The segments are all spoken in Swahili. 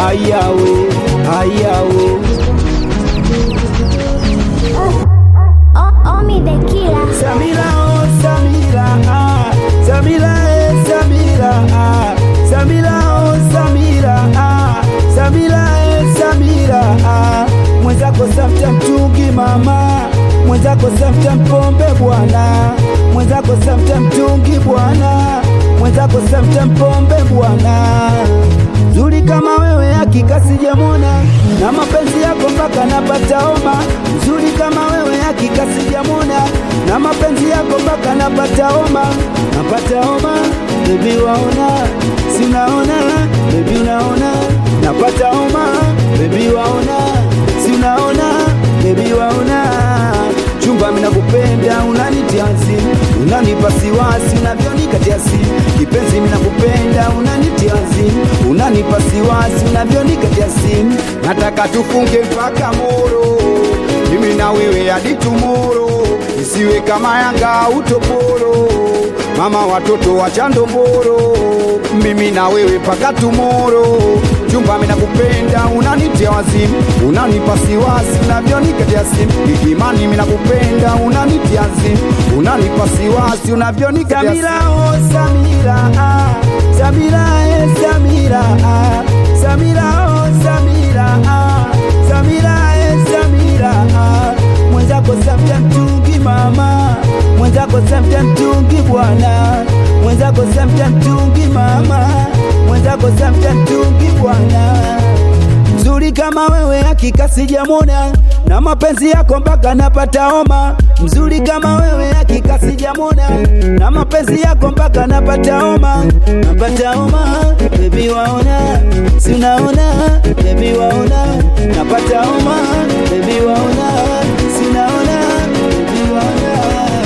ayawe ayawe O- Omi the killer. Samira oh Samira ah Samira eh Samira ah Samira oh Samira ah Samira eh Samira ah Mwenzako safta mtungi mama Mwenzako safta mpombe bwana Mwenzako safta mtungi bwana Mwenzako safta mpombe bwana Zuri kama wewe hakika sijamwona na mapenzi yako mpaka napata homa. Mzuri kama wewe hakika sijamwona na mapenzi yako mpaka napata homa, napata homa. Baby waona, sinaona baby unaona, napata homa. Baby waona, sinaona baby waona chumba mina kupenda unanitia wazimu, unanipa siwasi unavyonikatia simu kipenzi mina kupenda unanitia wazimu, unanipa siwasi unavyonikatia simu nataka tufunge mpaka moro mimi na wewe hadi tumoro isiwe kama Yanga utoporo mama watoto wa chandomboro mimi na wewe mpaka tumoro chumba mina kupenda unanitia wazimu unanipa siwasi unavyonikatia simu ikimani mina kupenda unanitia wazimu unanipa siwasi unavyonikatia Samira oh Samira ah Samira eh Samira ah Samira oh Samira ah Samira eh Samira ah mwenzako samta mtungi mama mwenzako samta mtungi bwana mwenzako samta mtungi mama mwenzako samta mtungi bwana mzuri kama wewe hakika sijamwona na mapenzi yako mpaka napata homa mzuri kama wewe hakika sijamwona na mapenzi yako mpaka napata homa napata homa bebi waona sinaona bebi waona napata homa bebi waona sinaona bebi waona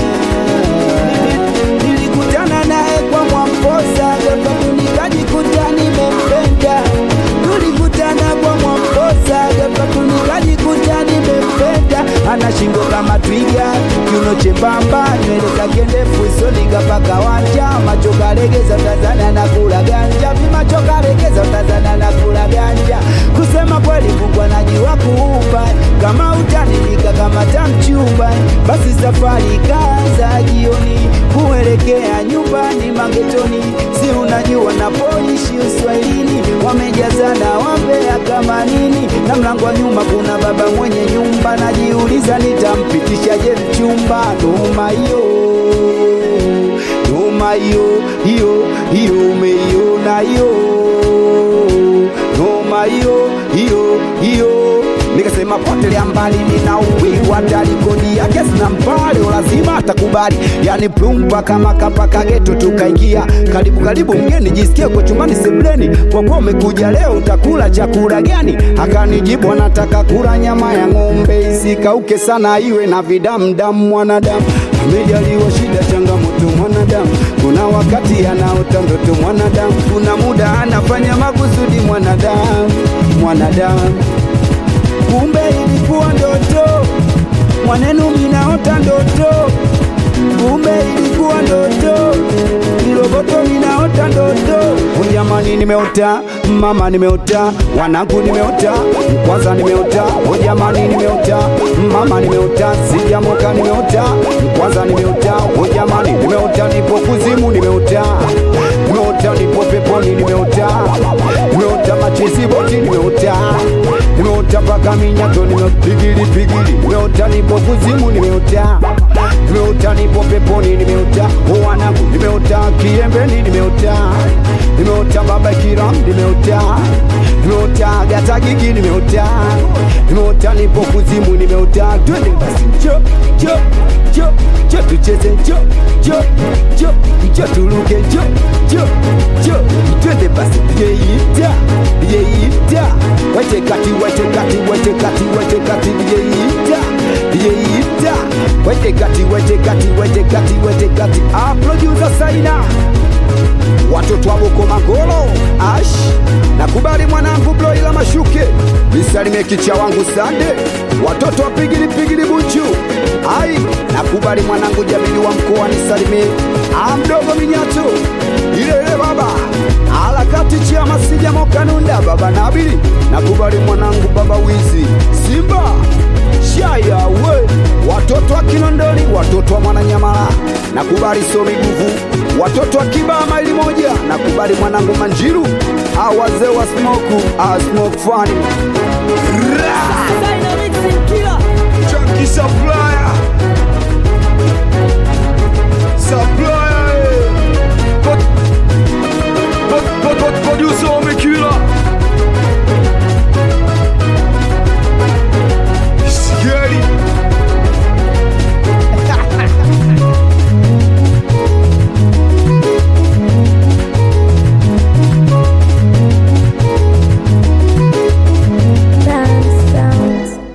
nilikutana naye kwa Mwamposa, ghafla nikajikuta nimempenda. Tulikutana kwa Mwamposa, ghafla nikajikuta nimempenda. Ana shingo kama twiga, kiuno chembamba, nywele zake ndefu, usoni kapaka wanja, macho kalegeza, Tanzania na kula ganja, vimacho kalegeza, Tanzania na kula ganja. Kusema kweli, Mungu anajua kuumba, kama utaninika kama tamchumba, basi safari kaanza jioni kuelekea nyumbani magetoni, si unajua napoishi uswahilini, wamejazana wambea kama nini, na mlango wa nyuma kuna baba mwenye nyumba, najiuliza nitampitishaje mchumba. Noma hiyo, noma hiyo, hiyo hiyo, umeiona hiyo, noma hiyo, hiyo hiyo nikasema potelea mbali, nina uwiwa talikodi yake sina mpale, lazima atakubali. Yani plumpa kama kapaka geto, tukaingia karibu karibu, mgeni jisikie kwa chumbani sebleni, kwa kuwa umekuja leo utakula chakula gani? Akanijibu anataka kula nyama ya ng'ombe, isikauke sana, iwe na vidamdamu. Mwanadamu amejaliwa shida, changamoto mwanadamu, kuna wakati anaota ndoto mwanadamu, kuna muda anafanya makusudi mwanadamu, mwanadamu kumbe ilikuwa ndoto, mwanenu minaota ndoto, kumbe ilikuwa ndoto, kiroboto minaota ndoto. Oh, Jamani, nimeota mama, nimeota wanangu, nimeota kwanza, nimeota oh, jamani, nimeota mama, nimeota sijamoka, nimeota kwanza, nimeota oh, jamani, nimeota nipo kuzimu, nimeota nimeota nipo peponi, nimeota nimeota machezi boti, nimeota nimeota mpaka minyato, nimepigili pigili, nimeota nipo kuzimu, nimeota nimeota nipo peponi, nimeota oh, wanangu, nimeota kiembeni, nimeota nimeota baba kiram, nimeota nimeota gata gigi, nimeota nimeota nipo kuzimu, nimeota twende basi, jo jo jo jo tucheze, jo jo jo jo tuluke, jo jo jo twende basi, yeita yeita wete kati wete kati wete kati wete kati yeita yeita wete kati wete kati wete kati wete kati ah producer Saina watoto wa Boko Magolo ash nakubali mwanangu Bloila Mashuke nisalimie kicha wangu Sande watoto wa pigili pigili Buchu ai nakubali mwanangu Jamili wa mkoa nisalimie ah mdogo Minyato ile ile baba harakati chiama sijamo kanunda baba nabili nakubali mwanangu baba wizi simba shaya we watoto wa kinondoni watoto wa mwananyamala nakubali somi guvu watoto wa kibaa maili moja nakubali mwanangu manjiru awazee wa smoku a smoke fani Ra!